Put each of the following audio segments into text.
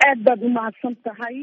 aad baad umahadsan tahay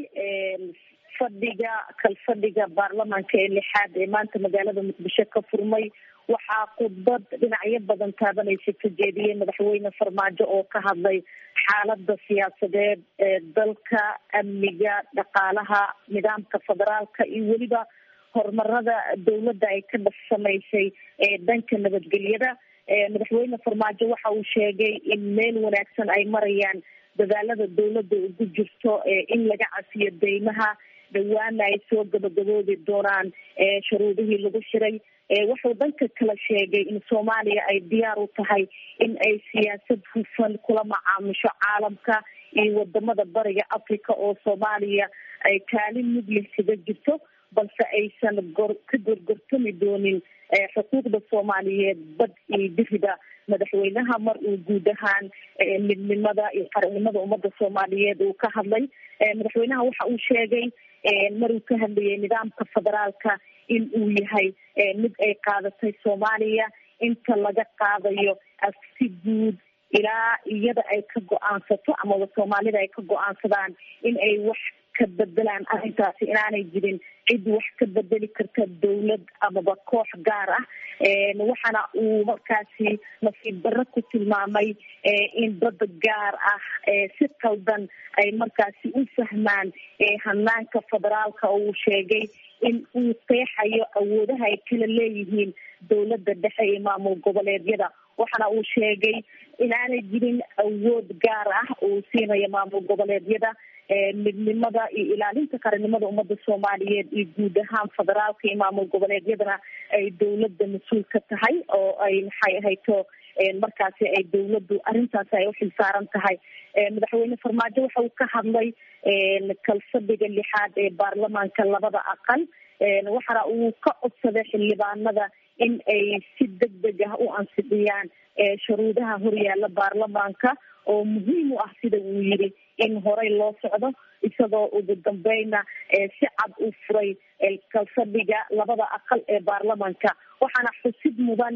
fadhiga kalfadhiga baarlamaanka ee lixaad ee maanta magaalada muqdisho ka furmay waxaa khudbad dhinacyo badan taabanaysa ka jeediyey madaxweyne farmaajo oo ka hadlay xaalada siyaasadeed ee dalka amniga dhaqaalaha nidaamka federaalka iyo weliba horumarada dawladda ay ka dhas samaysay ee dhanka nabadgelyada madaxweyne farmaajo waxa uu sheegay in meel wanaagsan ay marayaan dadaalada dawladda ugu jirto in laga cafiyo deymaha dhawaana ay soo gabagaboobi doonaan shuruudihii lagu xiray wuxuu dhanka kale sheegay in soomaaliya ay diyaar u tahay in ay siyaasad hufan kula macaamusho caalamka iyo wadamada bariga africa oo soomaaliya ay kaalin mudlih kaga jirto balse aysan gor ka gorgortami doonin xuquuqda soomaaliyeed bad iyo biriba madaxweynaha mar uu guud ahaan midnimada iyo qarannimada ummadda soomaaliyeed uu ka hadlay madaxweynaha waxa uu sheegay maruu ka hadlayay nidaamka federaalka in uu yahay mid ay qaadatay soomaaliya inta laga qaadayo si guud ilaa iyada ay ka go-aansato amaba soomaalida ay ka go-aansadaan in ay wax ka bedelaan arrintaasi inaanay jirin cid wax ka bedeli karta dawlad amaba koox gaar ah waxaana uu markaasi nasiib darro ku tilmaamay in dad gaar ah si qaldan ay markaasi u fahmaan hanaanka federaalka oo uu sheegay in uu qeexayo awoodaha ay kala leeyihiin dawladda dhexe iyo maamul goboleedyada waxaana uu sheegay inaanay jirin awood gaar ah uu siinayo maamul goboleedyada midnimada iyo ilaalinta qarannimada ummadda soomaaliyeed iyo guud ahaan federaalka iyo maamul goboleedyadana ay dawladda mas-uul ka tahay oo ay maxay ahayto markaasi ay dawladdu arrintaasi ay uxil saaran tahay madaxweyne farmaajo waxa uu ka hadlay kalfadhiga lixaad ee baarlamaanka labada aqal waxaana uu ka codsaday xildhibaanada in ay si deg deg ah u ansixiyaan shuruudaha horyaala baarlamaanka oo muhiim u ah sida uu yidhi in horey loo socdo isagoo ugu dambeyna si cad u furay kalfadhiga labada aqal ee baarlamaanka waxaana xusid mudan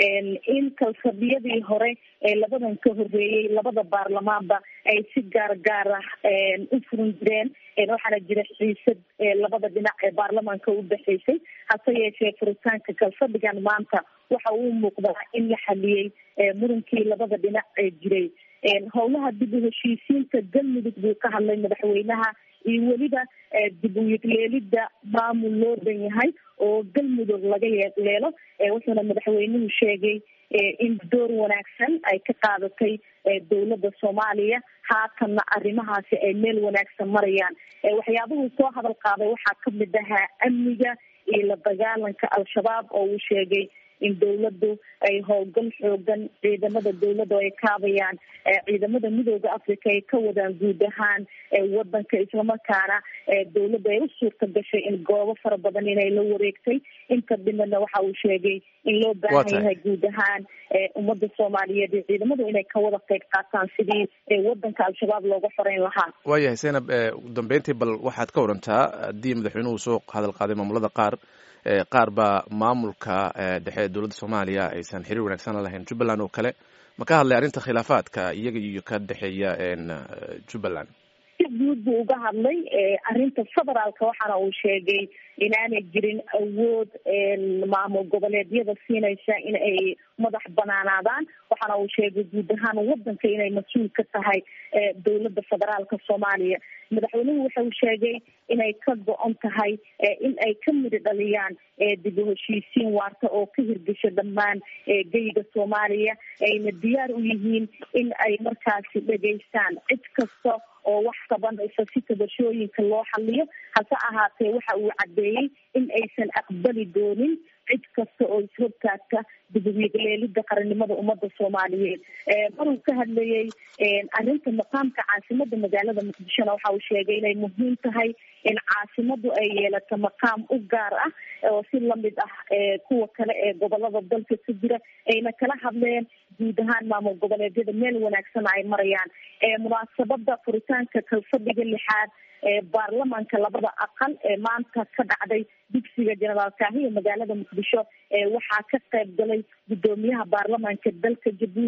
in kalfadhiyadii hore ee labadan ka horeeyey labada baarlamaanba ay si gaar gaar ah u furin jireen waxaana jira xiisad labada dhinac ee baarlamaanka u dhexeysay hase yeeshee furitaanka kalfadhigan maanta waxa uu muuqdaa in la xaliyey murunkii labada dhinac ee jiray howlaha dib u heshiisiinta galmudug buu ka hadlay madaxweynaha iyo weliba dib u yegleelida maamul loo dhan yahay oo galmudug laga yeeleelo wuxuuna madaxweynuhu sheegay in door wanaagsan ay ka qaadatay dawladda soomaaliya haatanna arrimahaasi ay meel wanaagsan marayaan waxyaabuhuu soo hadal qaaday waxaa kamid ahaa amniga iyo la dagaalanka al-shabaab oo uu sheegay in dawladdu ay howlgal xoogan ciidamada dawladda ay kaabayaan ciidamada midooda africa ay ka wadaan guud ahaan wadanka islamarkaana dawladda ay u suurta gashay in goobo fara badan inay la wareegtay inta dhimana waxa uu sheegay in loo baahan yahay guud ahaan ummadda soomaaliyeed iyo ciidamadu inay ka wada qeyb qaataan sidii wadanka al-shabaab looga xoreyn lahaa waayahay zaynab ugu dambeyntii bal waxaad ka warantaa haddii madaxweynuhu soo hadal qaaday maamulada qaar qaar baa maamulka dhexe ee dowladda soomaaliya aysan xiriir wanaagsan la lahayn jubbaland oo kale ma ka hadlay arrinta khilaafaadka iyaga iyo ka dhexeeya jubbaland si guud buu uga hadlay arrinta federaalka waxaana uu sheegay inaanay jirin awood maamul goboleedyada siinaysa in ay madax banaanaadaan waxaana uu sheegay guud ahaan wadanka inay mas-uul ka tahay dowladda federaalka soomaaliya madaxweynuhu waxa uu sheegay inay ka go-on tahay in ay ka midi dhaliyaan dib u heshiisiin waarta oo ka hirgasho dhammaan geyga soomaaliya ayna diyaar u yihiin in ay markaasi dhegaystaan cid kasta oo wax qabanaysa si tabashooyinka loo xaliyo hase ahaatee waxa uu caddeeyey in aysan aqbali doonin cid kasta oo ishortaagta dibadyeeleelida qarannimada ummadda soomaaliyeed maruu ka hadlayey arrinta maqaamka caasimada magaalada muqdishona waxa uu sheegay inay muhiim tahay in caasimadu ay yeelato maqaam u gaar ah oo si lamid ah kuwa kale ee gobolada dalka ka jira ayna kala hadleen guud ahaan maamul goboleedyada meel wanaagsan ay marayaan munaasabada furitaanka kalfadhiga lixaad ee baarlamaanka labada aqal ee maanta ka dhacday dugsiga jenaraal kaahiya magaalada muqdisho waxaa ka qayb galay guddoomiyaha baarlamaanka dalka jabuuti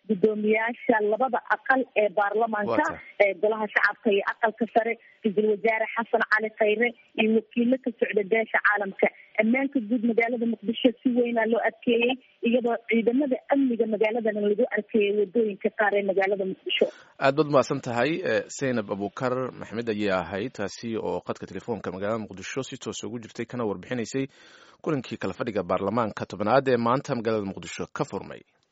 guddoomiyaasha labada aqal ee baarlamaanka ee golaha shacabka iyo aqalka sare ra-iisul wasaare xasan cali khayre iyo wakiilo ka socda beesha caalamka ammaanka guud magaalada muqdisho si weynaa loo adkeeyey iyadoo ciidamada amniga magaaladan lagu arkeeyay wadooyinka qaar ee magaalada muqdisho aad baad mahadsan tahay zaynab abukar maxmed ayay ahayd taasi oo qadka telefoonka magaalada muqdisho si toos ugu jirtay kana warbixinaysay kulankii kala fadhiga baarlamaanka tobnaad ee maanta magaalada muqdisho ka furmay